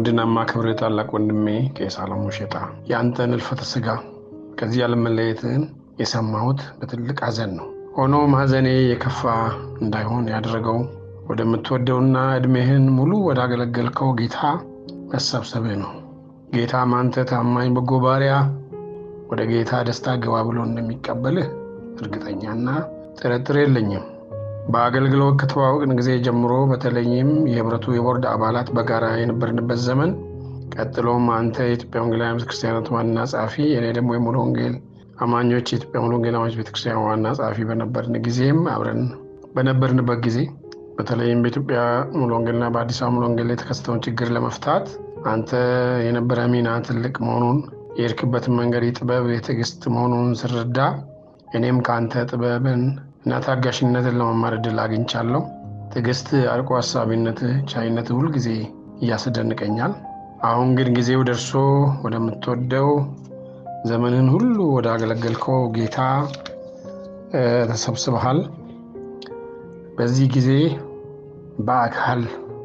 ወድና ማክብር ታላቅ ወንድሜ ቄስ አለሙ ሼጣ የአንተን እልፈተ ሥጋ ከዚህ ዓለም መለየትህን የሰማሁት በትልቅ ሐዘን ነው። ሆኖም ሐዘኔ የከፋ እንዳይሆን ያደረገው ወደምትወደውና ዕድሜህን ሙሉ ወዳገለገልከው ጌታ መሰብሰብህ ነው። ጌታም አንተ ታማኝ በጎ ባሪያ ወደ ጌታ ደስታ ግባ ብሎ እንደሚቀበልህ እርግጠኛና ጥርጥር የለኝም። በአገልግሎት ከተዋወቅን ጊዜ ጀምሮ በተለይም የህብረቱ የቦርድ አባላት በጋራ የነበርንበት ዘመን፣ ቀጥሎም አንተ የኢትዮጵያ ወንጌላውያን ቤተክርስቲያናት ዋና ጸሐፊ፣ እኔ ደግሞ የሙሉ ወንጌል አማኞች የኢትዮጵያ ሙሉ ወንጌል አማኞች ቤተክርስቲያን ዋና ጸሐፊ በነበርን ጊዜም አብረን በነበርንበት ጊዜ በተለይም በኢትዮጵያ ሙሉ ወንጌልና በአዲስ አበባ ሙሉ ወንጌል የተከሰተውን ችግር ለመፍታት አንተ የነበረ ሚና ትልቅ መሆኑን የሄድክበትን መንገድ የጥበብ የትዕግስት መሆኑን ስረዳ እኔም ከአንተ ጥበብን እና ታጋሽነትን ለመማር እድል አግኝቻለሁ። ትዕግስት፣ አርቆ ሀሳቢነት፣ ቻይነት ሁልጊዜ እያስደንቀኛል። አሁን ግን ጊዜው ደርሶ ወደምትወደው ዘመንን ሁሉ ወደ አገለገልከው ጌታ ተሰብስበሃል። በዚህ ጊዜ በአካል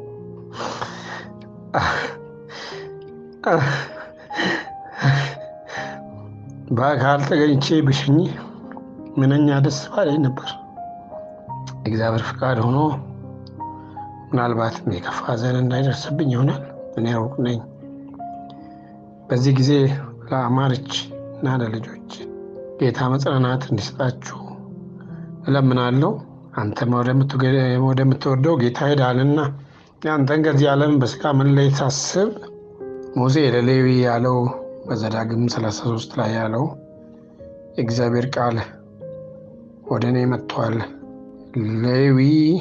በአካል ተገኝቼ ብሽኝ ምንኛ ደስ ባለኝ ነበር። እግዚአብሔር ፍቃድ ሆኖ ምናልባትም የከፋ ሐዘን እንዳይደርስብኝ ይሆናል። እኔ ሩቅ ነኝ። በዚህ ጊዜ ለአማርች እና ለልጆች ጌታ መጽናናት እንዲሰጣችሁ እለምናለሁ። አንተም ወደምትወደው ጌታ ሄዳልና የአንተን ከዚህ ዓለም በስጋ መለየት ሳስብ ሙሴ ለሌዊ ያለው በዘዳግም 33 ላይ ያለው የእግዚአብሔር ቃል ወደ እኔ መጥቷል። ሌዊ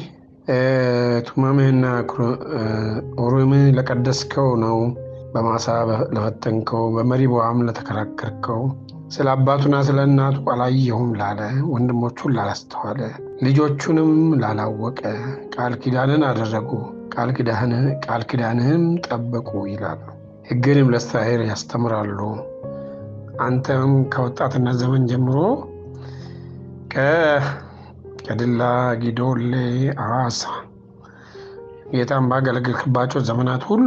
ቱማምህና ኡሪምህ ለቀደስከው ነው፣ በማሳ ለፈተንከው፣ በመሪቦአም ለተከራከርከው፣ ስለ አባቱና ስለ እናቱ አላየሁም ላለ፣ ወንድሞቹን ላላስተዋለ፣ ልጆቹንም ላላወቀ ቃል ኪዳንን አደረጉ፣ ቃል ኪዳንህም ጠበቁ ይላሉ። ሕግንም ለእስራኤል ያስተምራሉ። አንተም ከወጣትነት ዘመን ጀምሮ ከድላ ጊዶሌ፣ አዋሳ ጌታን ባገለገልክባቸው ዘመናት ሁሉ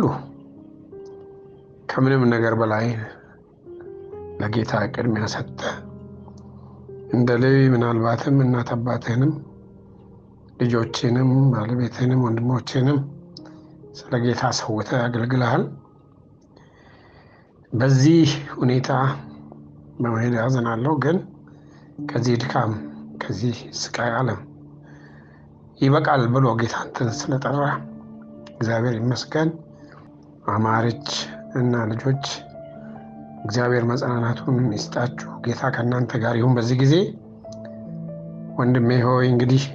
ከምንም ነገር በላይ ለጌታ ቅድሚያ ሰጠ። እንደ ሌዊ ምናልባትም እናት አባትህንም ልጆችንም ባለቤትህንም ወንድሞችንም ስለ ጌታ ሰውተህ አገልግልሃል። በዚህ ሁኔታ በመሄድ ያዘናለሁ። ግን ከዚህ ድካም ከዚህ ስቃይ ዓለም ይበቃል ብሎ ጌታ አንተን ስለጠራ እግዚአብሔር ይመስገን። አማረች እና ልጆች እግዚአብሔር መጽናናቱን ይስጣችሁ። ጌታ ከእናንተ ጋር ይሁን። በዚህ ጊዜ ወንድሜ ሆይ እንግዲህ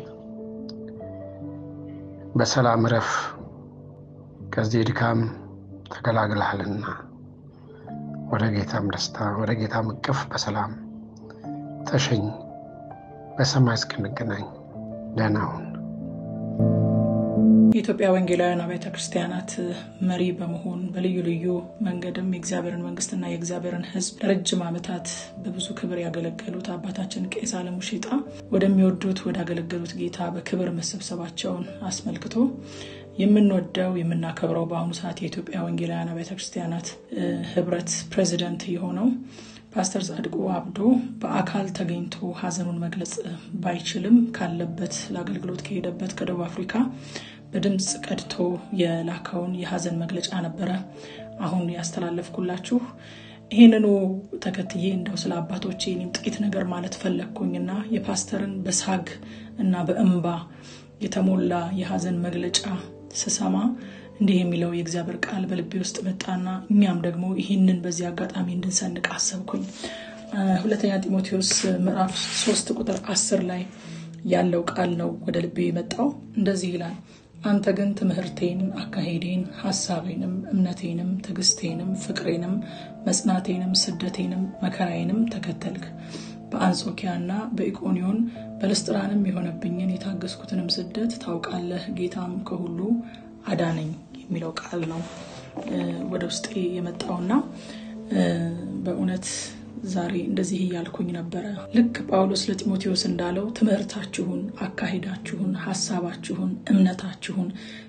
በሰላም እረፍ፣ ከዚህ ድካም ተገላግልሃልና ወደ ጌታም ደስታ ወደ ጌታም እቅፍ በሰላም ተሸኝ። በሰማይ እስክንገናኝ ደህና ሁን። የኢትዮጵያ ወንጌላውያን አብያተ ክርስቲያናት መሪ በመሆን በልዩ ልዩ መንገድም የእግዚአብሔርን መንግስትና የእግዚአብሔርን ሕዝብ ለረጅም ዓመታት በብዙ ክብር ያገለገሉት አባታችን ቄስ አለሙ ሼጣ ወደሚወዱት ወዳገለገሉት ጌታ በክብር መሰብሰባቸውን አስመልክቶ የምንወደው የምናከብረው በአሁኑ ሰዓት የኢትዮጵያ ወንጌላውያን አብያተ ክርስቲያናት ህብረት ፕሬዚደንት የሆነው ፓስተር ጻድቁ አብዶ በአካል ተገኝቶ ሀዘኑን መግለጽ ባይችልም ካለበት ለአገልግሎት ከሄደበት ከደቡብ አፍሪካ በድምፅ ቀድቶ የላከውን የሀዘን መግለጫ ነበረ አሁን ያስተላለፍኩላችሁ። ይህንኑ ተከትዬ እንደው ስለ አባቶቼ እኔም ጥቂት ነገር ማለት ፈለግኩኝና የፓስተርን በሳግ እና በእንባ የተሞላ የሀዘን መግለጫ ስሰማ እንዲህ የሚለው የእግዚአብሔር ቃል በልቤ ውስጥ መጣና እኛም ደግሞ ይህንን በዚህ አጋጣሚ እንድንሰንቅ አሰብኩኝ። ሁለተኛ ጢሞቴዎስ ምዕራፍ ሶስት ቁጥር አስር ላይ ያለው ቃል ነው ወደ ልቤ የመጣው። እንደዚህ ይላል አንተ ግን ትምህርቴን፣ አካሄዴን፣ ሀሳቤንም፣ እምነቴንም፣ ትዕግስቴንም፣ ፍቅሬንም፣ መጽናቴንም፣ ስደቴንም፣ መከራዬንም ተከተልክ። በአንጾኪያና በኢቆኒዮን በልስጥራንም የሆነብኝን የታገስኩትንም ስደት ታውቃለህ። ጌታም ከሁሉ አዳነኝ የሚለው ቃል ነው ወደ ውስጤ የመጣውና በእውነት ዛሬ እንደዚህ እያልኩኝ ነበረ። ልክ ጳውሎስ ለጢሞቴዎስ እንዳለው ትምህርታችሁን፣ አካሄዳችሁን፣ ሀሳባችሁን፣ እምነታችሁን፣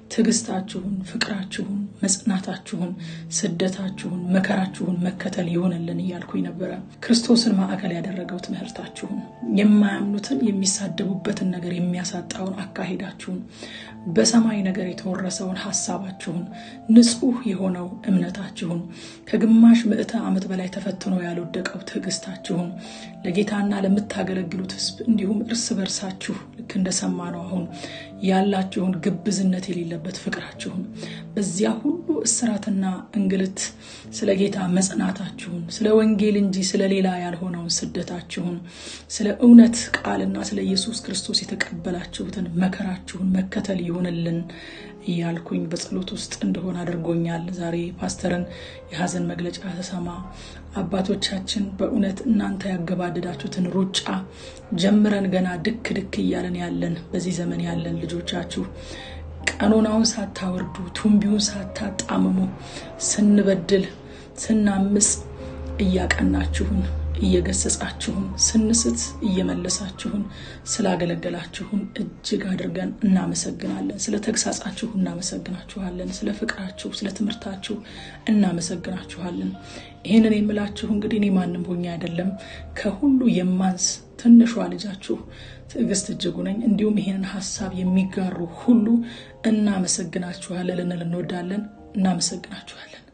ትዕግስታችሁን፣ ፍቅራችሁን፣ መጽናታችሁን፣ ስደታችሁን፣ መከራችሁን መከተል ይሆንልን እያልኩኝ ነበረ። ክርስቶስን ማዕከል ያደረገው ትምህርታችሁን፣ የማያምኑትን የሚሳደቡበትን ነገር የሚያሳጣውን አካሄዳችሁን፣ በሰማይ ነገር የተወረሰውን ሀሳባችሁን፣ ንጹሕ የሆነው እምነታችሁን፣ ከግማሽ ምዕተ ዓመት በላይ ተፈትኖ ያልወደቀው ትዕግስታችሁን ለጌታና ለምታገለግሉት ሕዝብ እንዲሁም እርስ በርሳችሁ ልክ እንደሰማ ነው አሁን ያላችሁን ግብዝነት የሌለበት ፍቅራችሁን በዚያ ሁሉ እስራትና እንግልት ስለ ጌታ መጽናታችሁን ስለ ወንጌል እንጂ ስለ ሌላ ያልሆነውን ስደታችሁን ስለ እውነት ቃልና ስለ ኢየሱስ ክርስቶስ የተቀበላችሁትን መከራችሁን መከተል ይሆንልን እያልኩኝ በጸሎት ውስጥ እንደሆነ አድርጎኛል። ዛሬ ፓስተርን የሀዘን መግለጫ ተሰማ አባቶቻችን በእውነት እናንተ ያገባደዳችሁትን ሩጫ ጀምረን ገና ድክ ድክ እያለን ያለን በዚህ ዘመን ያለን ልጆቻችሁ ቀኖናውን ሳታወርዱ ቱንቢውን ሳታጣምሙ ስንበድል ስናምፅ እያቀናችሁን እየገሰጻችሁን ስንስት እየመለሳችሁን ስላገለገላችሁን እጅግ አድርገን እናመሰግናለን። ስለ ተግሳጻችሁ እናመሰግናችኋለን። ስለ ፍቅራችሁ፣ ስለ ትምህርታችሁ እናመሰግናችኋለን። ይህንን የምላችሁ እንግዲህ እኔ ማንም ሆኜ አይደለም ከሁሉ የማንስ ትንሿ ልጃችሁ ትዕግስት እጅጉ ነኝ። እንዲሁም ይህንን ሀሳብ የሚጋሩ ሁሉ እናመሰግናችኋለን ልንል እንወዳለን። እናመሰግናችኋለን።